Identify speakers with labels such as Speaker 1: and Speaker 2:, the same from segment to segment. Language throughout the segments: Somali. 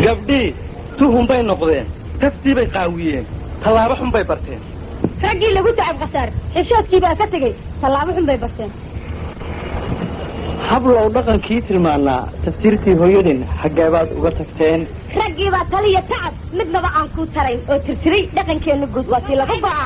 Speaker 1: gabdhii tuhun bay noqdeen taftii bay qaawiyeen tallaabo xun bay barteen
Speaker 2: raggii lagu tacab khasaar xishoodkii baa ka tegey tallaabo xun bay barteen
Speaker 1: hablow dhaqankii tilmaanaa tafsiirtii hooyadin xaggee baad uga tagteen
Speaker 2: raggii baa taliya tacab midnaba aan kuu tarayn oo tirtiray dhaqankeenna guud waa tii lagu go'a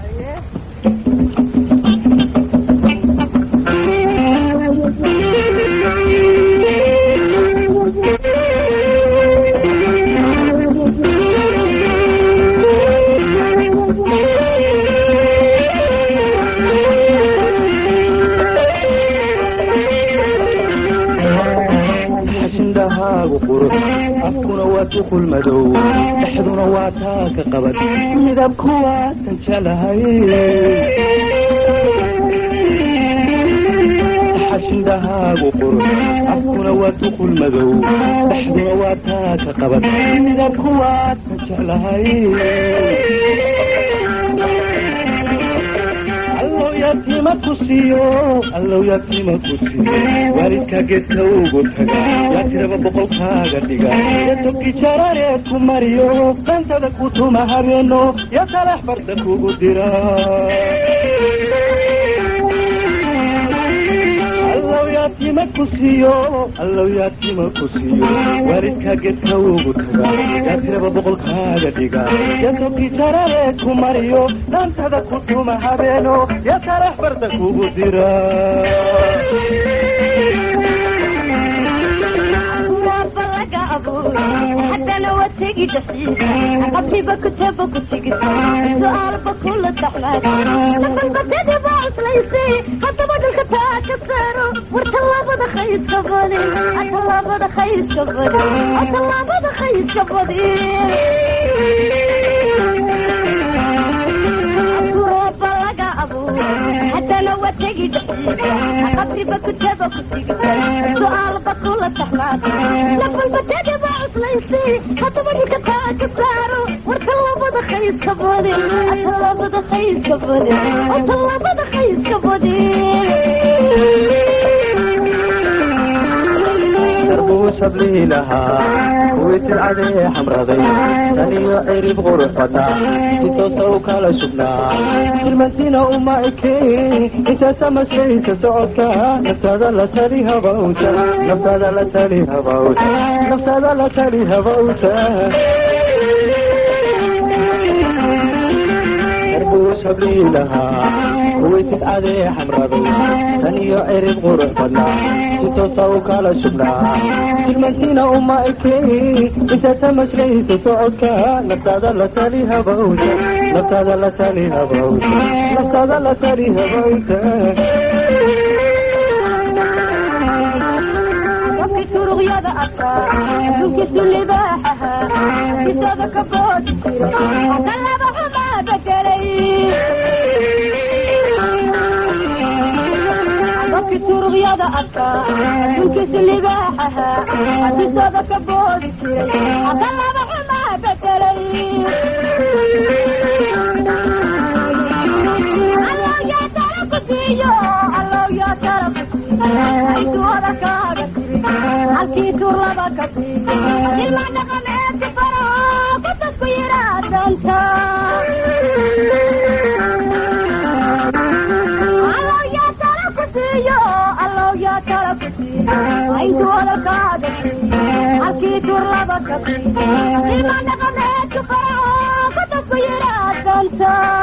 Speaker 1: xashindhahaagu qurux afkuna waa tuqul madow dhexduna waa taaka qabad midabku waatan jelahay xashindhahaagu qurux afkuna waa tuqul madow dhexduna waa taaka qabad midabku waatan jeclahay allow yatiima ku siiyo allow yatiima ku siiyo waalidkaa geedka ugu taga yaa tiraba boqolkaaga dhiga ya toki jarareed ku mariyo dantada ku tuma habeeno ya talax barda kugu dira allow yatiima ku siiyo allow yatiima ku siiyo waalidkaa geedka ugu taga yaa tiraba boqolkaaga dhiga ya toki jarareed ku mariyo dantada ku tuma habeeno ya talax barda kugu dira
Speaker 2: waaba laga abuuray haddana waa tegi dasiisa qabtiba kutaba ku tegisa su-aalba kula daxnaad nabalbadada baa cuslaysay haddaba dhulka taa ka saaro war tallaabada khayska badin tallaabada khayska badin tallaabada khayska badin waaba laga abuuray haddana waa tegi dasiisa qabtiba kutaba ku tegisa su-aalba kula daxnaad nabalbadada baa cuslaysay haddaba dhulka taa ka saaro war tallaabada khayska badin tallaabada khayska badin tallaabada khayska badin
Speaker 1: darbuu sablii lahaa kuwii tilcadee xamraday tan iyo cirib qurux badnaa si toosa u kala sugnaa tilmantina uma ekeen intaasa maslaysa socodka naftaada la tali habawta naftaada la tali habawta naftaada la tali habawta darbuu sablii lahaa kuwii tilcadee xamraday tan iyo cirib qurux badnaa si toosa u kala sugnaa tilmantina uma ekeen intaasa maslaysa socodka naftaada la tali habawta naftaada la tali habawta naftaada la tali habawta
Speaker 2: qofkii turuqyada arkaa dhulkiisu libaaxaha kisada ka boodi jiray talaba xumaa bedelay qofkii turuqyada arkaa dhulkiisu libaaxaha kisada ka boodi jiray talaba xumaa bedelay allow yaa tala ku siiyo allow yaa tala ku siiyo intuu hadalkaaga tiri halkii tuur laba ka siiyo ilma dhaqameedka faro kutasku yiraa doonta allow yaa tala ku siiyo allow yaa tala ku siiyo intuu hadalkaaga tiri halkii tuur laba ka siiyo ilma dhaqameedka faro kutasku yiraa doonta